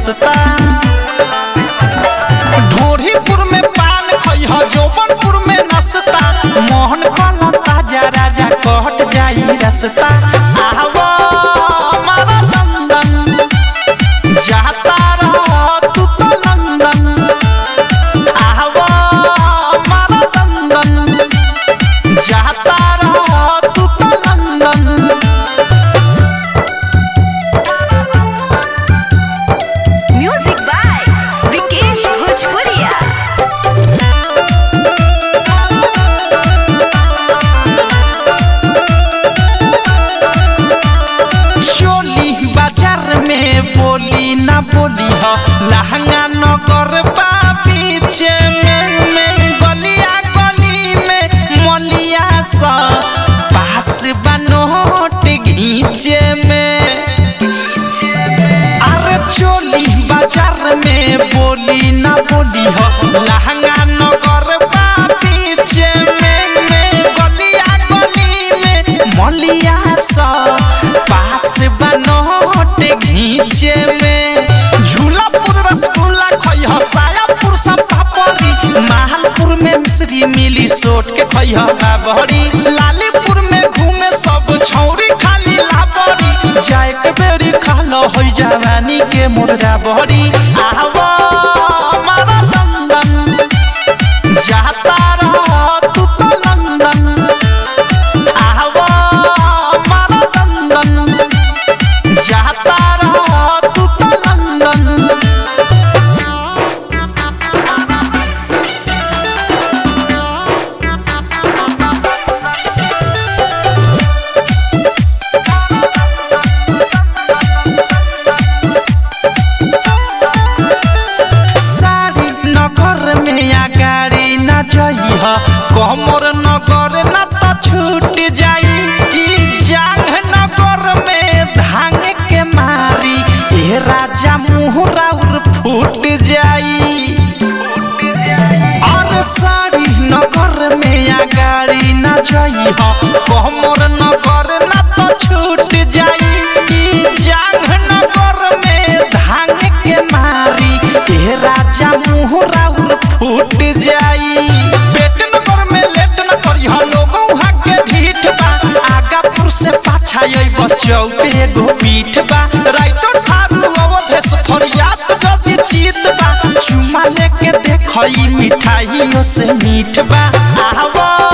सस्ता ढोरीपुर में पान खइह जौबनपुर में नसता मोहन कला ताजा राजा कहट जाई रसता आवा हमारा लंदन जाता रह तू तो लंदन आवा हमारा लंदन जाता रह तू तो लंदन म्यूजिक बाय विकेश भोजपुरिया चोली बाजार में बोली ना बोली हो लहंगा नगर बा पीछे में में गलिया गली में मलिया सा पास बनोट घीचे में अरे चोली बाजार में बोली ना बोली हो लहंगा नगर बा पीछे में में गलिया गली में मलिया सा पास बनोट घीचे में झूलापुर रसगुल्ला खइह सायापुर सब पापड़ी माहलपुर में मिश्री मिली सोट के खइह बाबरी लालीपुर में घूमे सब छौरी खाली लाबरी जाए के बेरी खालो होई जवानी के मुर्गा बहरी आवा हमारा लंदन जाता रह तू तो लंदन आवा हमारा लंदन जाता रह तू तो लंदन सारी नगर में या गाड़ी न जइह कमर नगर न त छूट जाई ई जांग नगर में धांग के मारी ए राजा मुहरा उर फूट जाई और सारी नगर में या गाड़ी न जइह कमर नगर न त छूट जाई ई जांग नगर में धांग के मारी ए राजा मुहरा उर फूट जाई पेट नगर में लेट न करिह लोगों के ढीठ बा आगापुर से पाछा आई बचौ पे एगो पीठ बा राइतो ठारू अवधेश फरियाद जदी चीत बा चुमा लेके देखई मिठाइयों से मीठ बा आवा